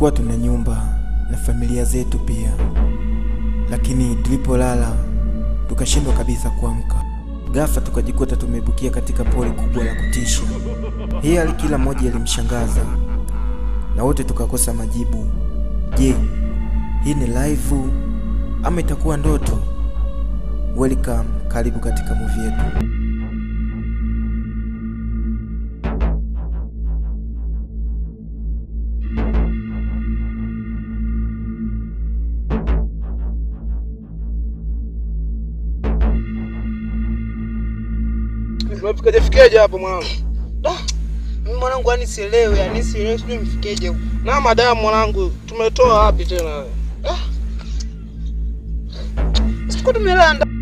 Tulikuwa tuna nyumba na familia zetu pia, lakini tulipolala tukashindwa kabisa kuamka. Ghafla tukajikuta tumebukia katika pori kubwa la kutisha. Hii hali kila mmoja ilimshangaza na wote tukakosa majibu. Je, hii ni live ama itakuwa ndoto? Welcome, karibu katika movie yetu. Umefikaje fikaje hapo mwanangu? Mimi mwanangu, yani sielewi, yani sielewi, sijui mfikeje huko. Na madamu mwanangu, tumetoa wapi tena wewe? Sikuwa tumelala ndani.